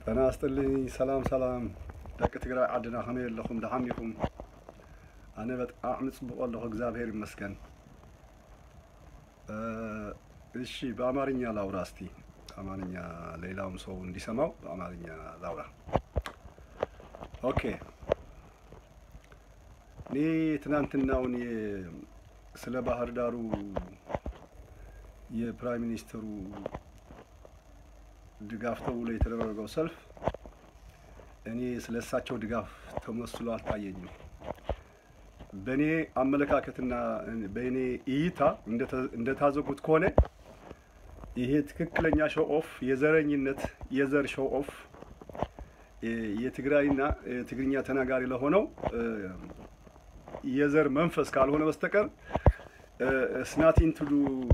ጤና ይስጥልኝ። ሰላም ሰላም ደቂ ትግራይ ዓድና ከመይ ኣለኹም ደሓን ኢኹም? ኣነ በጣዕሚ ፅቡቅ ኣለኹ እግዚአብሔር ይመስገን። እሺ በአማርኛ ላውራ እስቲ አማርኛ ሌላውም ሰው እንዲሰማው በአማርኛ ላውራ። ኦኬ እኔ ትናንትናውን የ- ስለ ባህር ዳሩ የፕራይም ሚኒስትሩ ድጋፍ ተብሎ የተደረገው ሰልፍ እኔ ስለ እሳቸው ድጋፍ ተመስሎ አልታየኝም። በእኔ አመለካከትና በእኔ እይታ እንደተ- እንደታዘብኩት ከሆነ ይሄ ትክክለኛ ሾው ኦፍ የዘረኝነት የዘር ሾው ኦፍ የትግራይና የትግርኛ ተናጋሪ ለሆነው የዘር መንፈስ ካልሆነ በስተቀር ስናቲን ትሉ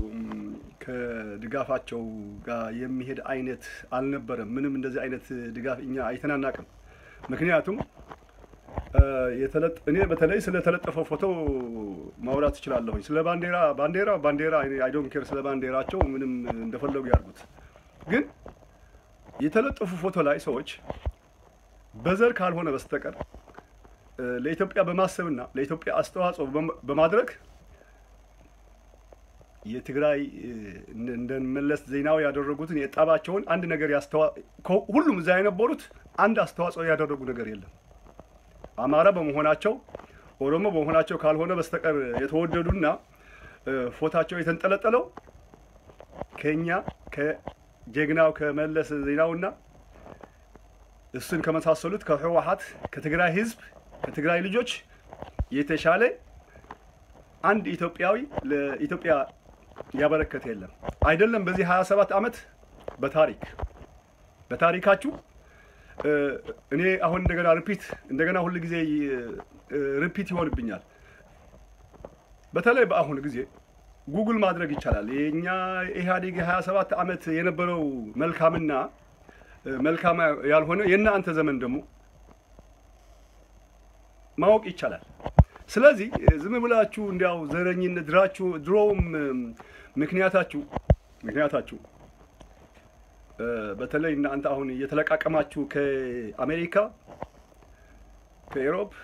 ከድጋፋቸው ጋር የሚሄድ አይነት አልነበረም። ምንም እንደዚህ አይነት ድጋፍ እኛ አይተናናቅም። ምክንያቱም የተለጥ እኔ በተለይ ስለተለጠፈው ፎቶ ማውራት እችላለሁኝ። ስለ ባንዲራ ባንዲራ ባንዲራ አይ ዶንት ኬር ስለ ባንዲራቸው ምንም እንደፈለጉ ያድርጉት። ግን የተለጠፉ ፎቶ ላይ ሰዎች በዘር ካልሆነ በስተቀር ለኢትዮጵያ በማሰብና ለኢትዮጵያ አስተዋጽኦ በማድረግ የትግራይ እንደ መለስ ዜናዊ ያደረጉትን የጠባቸውን አንድ ነገር ያስተዋ ሁሉም እዛ የነበሩት አንድ አስተዋጽኦ ያደረጉ ነገር የለም። አማራ በመሆናቸው ኦሮሞ በመሆናቸው ካልሆነ በስተቀር የተወደዱና ፎታቸው የተንጠለጠለው ከኛ ከጀግናው ከመለስ ዜናውና እሱን ከመሳሰሉት ከህወሓት ከትግራይ ህዝብ ከትግራይ ልጆች የተሻለ አንድ ኢትዮጵያዊ ለኢትዮጵያ ያበረከተ የለም። አይደለም በዚህ 27 ዓመት በታሪክ በታሪካችሁ እኔ አሁን እንደገና ሪፒት እንደገና ሁል ጊዜ ሪፒት ይሆንብኛል። በተለይ በአሁኑ ጊዜ ጉግል ማድረግ ይቻላል። የእኛ ኢህአዴግ የ27 ዓመት የነበረው መልካምና መልካም ያልሆነ የእናንተ ዘመን ደግሞ ማወቅ ይቻላል። ስለዚህ ዝም ብላችሁ እንዲያው ዘረኝነት ድራችሁ ድሮውም ምክንያታችሁ ምክንያታችሁ በተለይ እናንተ አሁን እየተለቃቀማችሁ ከአሜሪካ ከኤሮፕ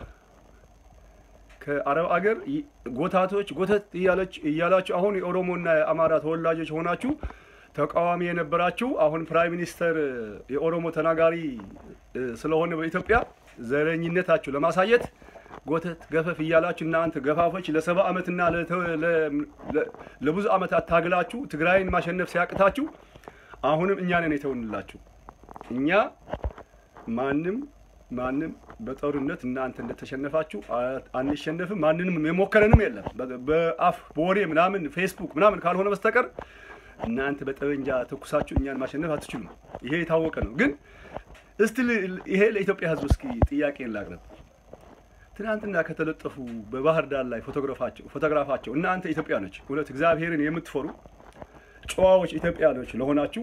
ከአረብ አገር ጎታቶች ጎተት እያላችሁ አሁን የኦሮሞና የአማራ ተወላጆች ሆናችሁ ተቃዋሚ የነበራችሁ አሁን ፕራይም ሚኒስተር የኦሮሞ ተናጋሪ ስለሆነ በኢትዮጵያ ዘረኝነታችሁ ለማሳየት ጎተት ገፈፍ እያላችሁ እናንተ ገፋፎች ለሰባ ዓመትና ለብዙ ዓመታት ታግላችሁ ትግራይን ማሸነፍ ሲያቅታችሁ አሁንም እኛ ነን የተውንላችሁ። እኛ ማንም ማንም በጦርነት እናንተ እንደተሸነፋችሁ አንሸነፍም። ማንንም የሞከረንም የለም። በአፍ በወሬ ምናምን ፌስቡክ ምናምን ካልሆነ በስተቀር እናንተ በጠበንጃ ተኩሳችሁ እኛን ማሸነፍ አትችሉም። ይሄ የታወቀ ነው። ግን እስቲ ይሄ ለኢትዮጵያ ሕዝብ እስኪ ጥያቄ ላቅርብ። ትናንትና ከተለጠፉ በባህር ዳር ላይ ፎቶግራፋቸው እናንተ ኢትዮጵያኖች እውነት እግዚአብሔርን የምትፈሩ ጨዋዎች ኢትዮጵያኖች ለሆናችሁ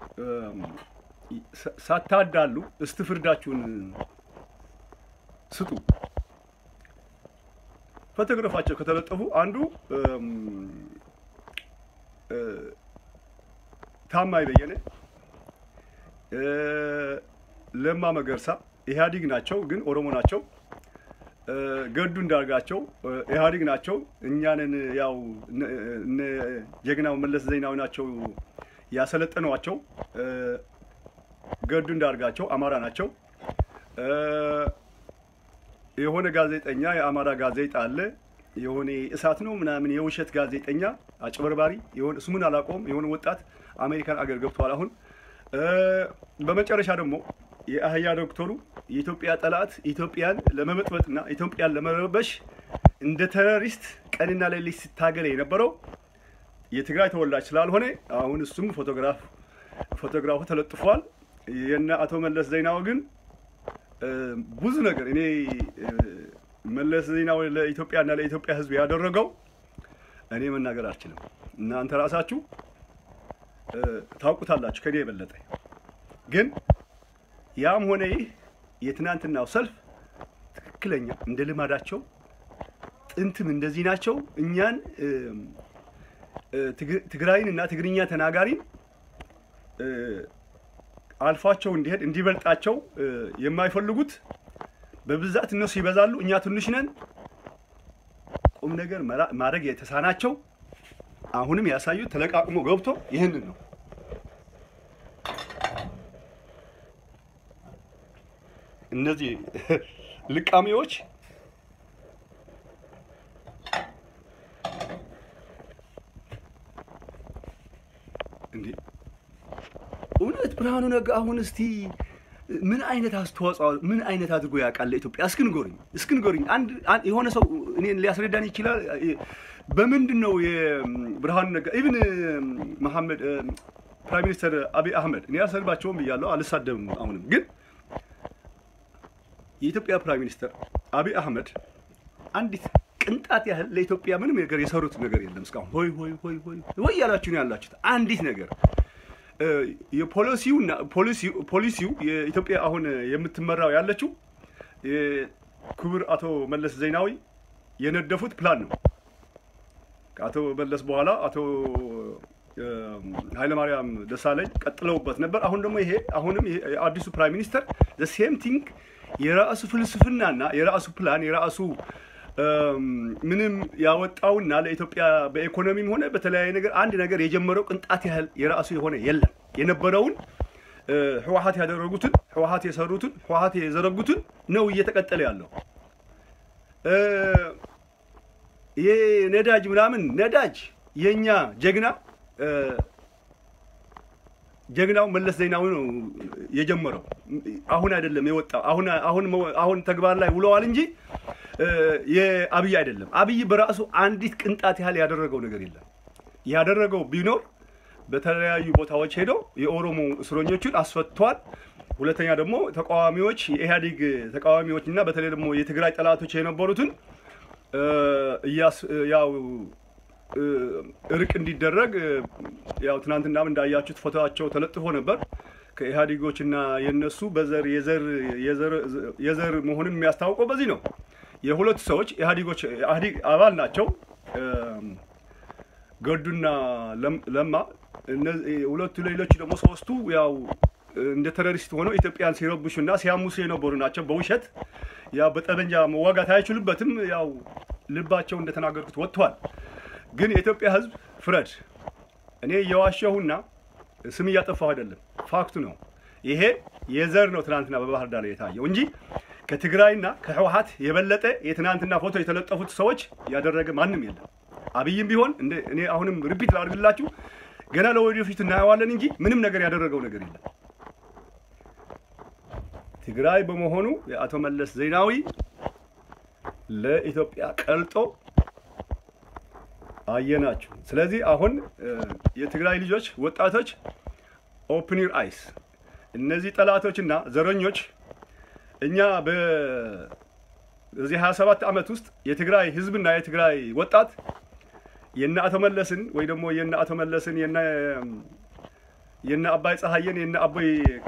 ሳታዳሉ እስቲ ፍርዳችሁን ስጡ። ፎቶግራፋቸው ከተለጠፉ አንዱ ታማኝ በየነ፣ ለማ መገርሳ ኢህአዲግ ናቸው፣ ግን ኦሮሞ ናቸው። ገዱ እንዳርጋቸው ኢህአዲግ ናቸው። እኛንን ያው ጀግናው መለስ ዜናዊ ናቸው ያሰለጠኗቸው። ገዱ እንዳርጋቸው አማራ ናቸው። የሆነ ጋዜጠኛ የአማራ ጋዜጣ አለ የሆነ እሳት ነው ምናምን የውሸት ጋዜጠኛ አጭበርባሪ የሆነ ስሙን አላውቀውም። የሆነ ወጣት አሜሪካን አገር ገብተዋል አሁን። በመጨረሻ ደግሞ የአህያ ዶክተሩ የኢትዮጵያ ጠላት ኢትዮጵያን ለመበጥበጥና ኢትዮጵያን ለመረበሽ እንደ ቴሮሪስት ቀንና ሌሊት ሲታገል የነበረው የትግራይ ተወላጅ ስላልሆነ አሁን እሱም ፎቶግራፍ ፎቶግራፉ ተለጥፏል። የነ አቶ መለስ ዜናዊ ግን ብዙ ነገር እኔ መለስ ዜናዊ ለኢትዮጵያና ለኢትዮጵያ ሕዝብ ያደረገው እኔ መናገር አልችልም። እናንተ ራሳችሁ ታውቁታላችሁ ከኔ የበለጠ ግን ያም ሆነ ይህ የትናንትናው ሰልፍ ትክክለኛ እንደ ልማዳቸው ጥንትም እንደዚህ ናቸው። እኛን ትግራይን እና ትግርኛ ተናጋሪን አልፏቸው እንዲሄድ እንዲበልጣቸው የማይፈልጉት በብዛት እነሱ ይበዛሉ፣ እኛ ትንሽ ነን። ቁም ነገር ማድረግ የተሳናቸው አሁንም ያሳዩት ተለቃቅሞ ገብቶ ይህንን ነው። እነዚህ ልቃሚዎች እንዴ እውነት ብርሃኑ ነጋ አሁን እስቲ ምን አይነት አስተዋጽኦ ምን አይነት አድርጎ ያውቃል ለኢትዮጵያ? እስኪ ንገሩኝ፣ እስኪ ንገሩኝ። አንድ የሆነ ሰው እኔን ሊያስረዳን ይችላል? በምንድን ነው የብርሃኑ ነጋ ኢቭን መሐመድ ፕራይም ሚኒስተር አብይ አህመድ እኔ አልሰድባቸውም ብያለሁ፣ አልሳደብም። አሁንም ግን የኢትዮጵያ ፕራይም ሚኒስተር አብይ አህመድ አንዲት ቅንጣት ያህል ለኢትዮጵያ ምንም ነገር የሰሩት ነገር የለም እስካሁን። ሆይ ሆይ ሆይ ሆይ ሆይ ያላችሁ ነው ያላችሁት። አንዲት ነገር የፖሊሲውና ፖሊሲው የኢትዮጵያ አሁን የምትመራው ያለችው ክቡር አቶ መለስ ዜናዊ የነደፉት ፕላን ነው። ከአቶ መለስ በኋላ አቶ ኃይለማርያም ደሳለኝ ቀጥለውበት ነበር። አሁን ደግሞ ይሄ አሁንም አዲሱ ፕራይም ሚኒስተር ሴም ቲንግ የራሱ ፍልስፍናና የራሱ ፕላን የራሱ ምንም ያወጣውና ለኢትዮጵያ በኢኮኖሚም ሆነ በተለያየ ነገር አንድ ነገር የጀመረው ቅንጣት ያህል የራሱ የሆነ የለም። የነበረውን ህወሀት ያደረጉትን ህወሀት የሰሩትን ህወሀት የዘረጉትን ነው እየተቀጠለ ያለው። ይሄ ነዳጅ ምናምን ነዳጅ የኛ ጀግና ጀግናው መለስ ዜናዊ ነው የጀመረው። አሁን አይደለም የወጣው። አሁን አሁን አሁን ተግባር ላይ ውለዋል እንጂ የአብይ አይደለም። አብይ በራሱ አንዲት ቅንጣት ያህል ያደረገው ነገር የለም። ያደረገው ቢኖር በተለያዩ ቦታዎች ሄደው የኦሮሞ እስረኞችን አስፈቷል። ሁለተኛ ደግሞ ተቃዋሚዎች የኢህአዴግ ተቃዋሚዎች እና በተለይ ደግሞ የትግራይ ጠላቶች የነበሩትን ያው እርቅ እንዲደረግ ያው ትናንትናም እንዳያችሁት ፎቶቸው ተለጥፎ ነበር። ከኢህአዴጎችና የነሱ በዘር የዘር መሆኑን የሚያስታውቀው በዚህ ነው። የሁለቱ ሰዎች ኢህአዴጎች ኢህአዴግ አባል ናቸው። ገዱና ለማ ሁለቱ ሌሎች ደግሞ ሶስቱ ያው እንደ ቴሮሪስት ሆነው ኢትዮጵያን ሲረብሹና ሲያሙሱ የነበሩ ናቸው። በውሸት ያው በጠመንጃ መዋጋት አይችሉበትም። ያው ልባቸው እንደተናገርኩት ወጥቷል። ግን የኢትዮጵያ ሕዝብ ፍረድ። እኔ እየዋሸሁና ስም እያጠፋሁ አይደለም፣ ፋክቱ ነው። ይሄ የዘር ነው ትናንትና በባህር ዳር የታየው እንጂ ከትግራይና ከህወሀት የበለጠ የትናንትና ፎቶ የተለጠፉት ሰዎች ያደረገ ማንም የለም። አብይም ቢሆን እኔ አሁንም ሪፒት ላድርግላችሁ፣ ገና ለወደፊት እናየዋለን እንጂ ምንም ነገር ያደረገው ነገር የለም። ትግራይ በመሆኑ የአቶ መለስ ዜናዊ ለኢትዮጵያ ቀልጦ አየናችሁ። ስለዚህ አሁን የትግራይ ልጆች ወጣቶች ኦፕን ዩር አይስ እነዚህ ጠላቶችና ዘረኞች እኛ በዚህ 27 ዓመት ውስጥ የትግራይ ህዝብና የትግራይ ወጣት የነ አቶ መለስን ወይ ደግሞ የነ አቶ መለስን የነ የነ አባይ ፀሐየን የነ አባይ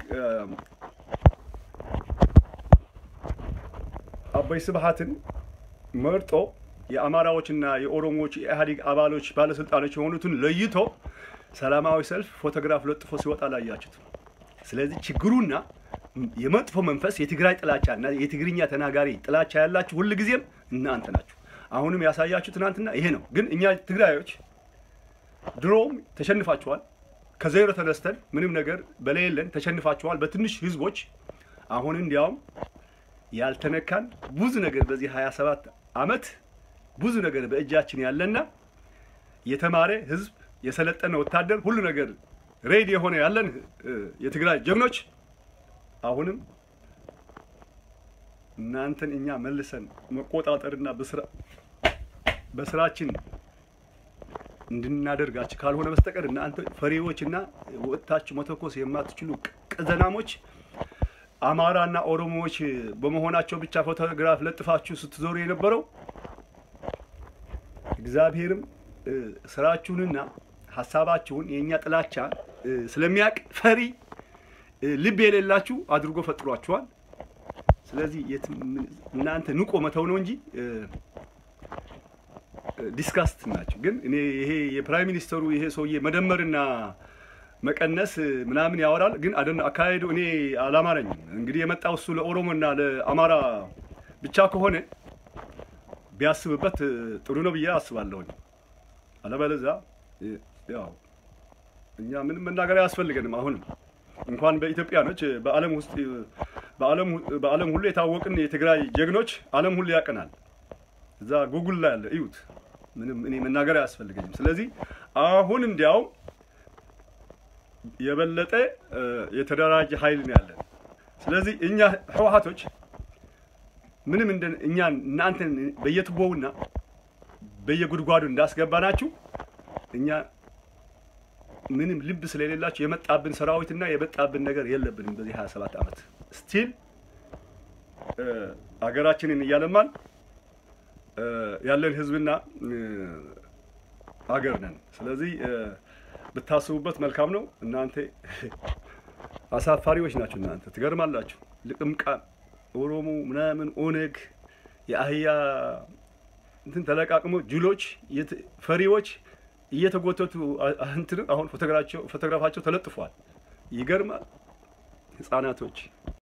አባይ ስብሃትን መርጦ የአማራዎችና የኦሮሞዎች የኢህአዴግ አባሎች ባለስልጣኖች የሆኑትን ለይቶ ሰላማዊ ሰልፍ ፎቶግራፍ ለጥፎ ሲወጣ ላያችሁት። ስለዚህ ችግሩና የመጥፎ መንፈስ የትግራይ ጥላቻና የትግርኛ ተናጋሪ ጥላቻ ያላችሁ ሁል ጊዜም እናንተ ናችሁ። አሁንም ያሳያችሁ ትናንትና ይሄ ነው። ግን እኛ ትግራዮች ድሮም ተሸንፋችኋል። ከዜሮ ተነስተን ምንም ነገር በሌለን ተሸንፋችኋል በትንሽ ህዝቦች። አሁን እንዲያውም ያልተነካን ብዙ ነገር በዚህ 27 ዓመት ብዙ ነገር በእጃችን ያለና የተማረ ህዝብ የሰለጠነ ወታደር ሁሉ ነገር ሬዲ የሆነ ያለን የትግራይ ጀግኖች አሁንም እናንተን እኛ መልሰን መቆጣጠርና በስራችን እንድናደርጋችሁ ካልሆነ በስተቀር እናንተ ፈሪዎችና ወጥታችሁ መተኮስ የማትችሉ ቀዘናሞች አማራና ኦሮሞዎች በመሆናቸው ብቻ ፎቶግራፍ ለጥፋችሁ ስትዞሩ የነበረው እግዚአብሔርም ስራችሁንና ሀሳባችሁን የእኛ ጥላቻ ስለሚያውቅ ፈሪ ልብ የሌላችሁ አድርጎ ፈጥሯችኋል። ስለዚህ እናንተ ንቆ መተው ነው እንጂ ዲስካስት ናቸው። ግን እኔ ይሄ የፕራይም ሚኒስተሩ ይሄ ሰውዬ መደመርና መቀነስ ምናምን ያወራል። ግን አደ አካሄዱ እኔ አላማረኝም። እንግዲህ የመጣው እሱ ለኦሮሞና ለአማራ ብቻ ከሆነ ቢያስብበት ጥሩ ነው ብዬ አስባለሁኝ። አለበለዚያ ያው እኛ ምንም መናገር አያስፈልገንም። አሁንም እንኳን በኢትዮጵያኖች በዓለም ውስጥ በዓለም ሁሉ የታወቅን የትግራይ ጀግኖች ዓለም ሁሉ ያቀናል። እዛ ጉጉል ላይ ያለ እዩት። ምንም እኔ መናገር አያስፈልገኝም። ስለዚህ አሁን እንዲያውም የበለጠ የተደራጀ ኃይል ነው ያለን። ስለዚህ እኛ ህወሓቶች ምንም እንደ እኛ እናንተን በየቱቦውና በየጉድጓዱ እንዳስገባናችሁ እኛ ምንም ልብ ስለሌላችሁ የመጣብን ሰራዊትና የመጣብን ነገር የለብንም። በዚህ 27 ዓመት ስቲል አገራችንን እያለማን ያለን ህዝብና አገር ነን። ስለዚህ ብታስቡበት መልካም ነው። እናንተ አሳፋሪዎች ናችሁ። እናንተ ትገርማላችሁ። ልቅምቃን ኦሮሞ ምናምን ኦነግ የአህያ እንትን ተለቃቅሞ ጅሎች ፈሪዎች እየተጎተቱ እንትን አሁን ፎቶግራፋቸው ተለጥፏል። ይገርማል። ህጻናቶች